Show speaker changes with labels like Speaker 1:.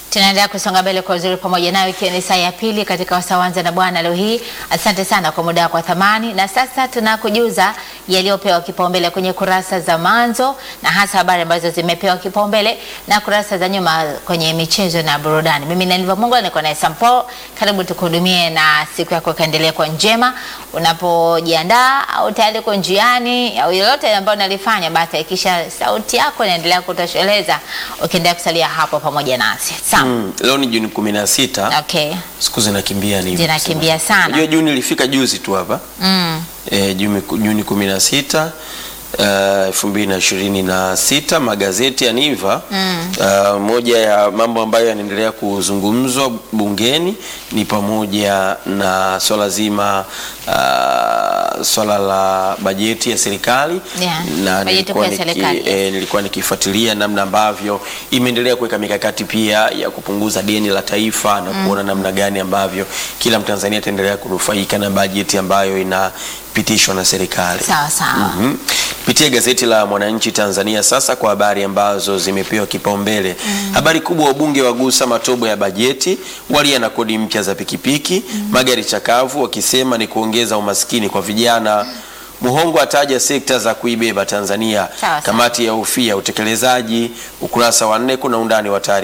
Speaker 1: Tunaendelea kusonga mbele kwa uzuri pamoja nayo, ikiwa ni saa ya pili katika Wasawanza na Bwana leo hii. Asante sana kwa muda wako wa thamani, na sasa tunakujuza yaliyopewa kipaumbele kwenye kurasa za mwanzo na hasa habari ambazo zimepewa kipaumbele na kurasa za nyuma kwenye michezo na burudani. Mimi ni Niliva Mungu, niko naye Sampo. Karibu tukuhudumie na siku yako ikaendelea kwa njema. Unapojiandaa au tayari uko njiani au lolote ambayo nalifanya, basi hakikisha sauti yako inaendelea kutosheleza ukiendelea kusalia hapo pamoja nasi. Sawa.
Speaker 2: Mm, leo ni Juni kumi na sita.
Speaker 1: Okay.
Speaker 2: Siku zinakimbia ni
Speaker 1: Zinakimbia sana.
Speaker 2: Unajua Juni ilifika juzi tu hapa
Speaker 1: Mm.
Speaker 2: e, Juni, Juni kumi na sita elfu mbili na ishirini na sita magazeti ya Niva
Speaker 1: Mm.
Speaker 2: uh, moja ya mambo ambayo yanaendelea kuzungumzwa bungeni ni pamoja na swala zima uh, swala la bajeti ya serikali
Speaker 1: Yeah,
Speaker 2: na
Speaker 1: bajeti
Speaker 2: nilikuwa,
Speaker 1: kuu ya
Speaker 2: niki,
Speaker 1: serikali, yes.
Speaker 2: eh, nilikuwa nikifuatilia namna ambavyo imeendelea kuweka mikakati pia ya kupunguza deni la taifa na kuona namna gani ambavyo kila Mtanzania ataendelea kunufaika na bajeti ambayo inapitishwa na serikali.
Speaker 1: Sawa sawa.
Speaker 2: Mhm. Pitia gazeti la Mwananchi Tanzania sasa kwa habari ambazo zimepewa kipaumbele. Habari kubwa, wabunge wagusa matobo ya bajeti, walia na kodi mpya za pikipiki, magari chakavu wakisema ni kuongeza umaskini kwa vijana. Muhongo ataja sekta za kuibeba Tanzania.
Speaker 1: Sawa sawa.
Speaker 2: Kamati ya ufia utekelezaji. Ukurasa wa nne kuna undani wa taarifa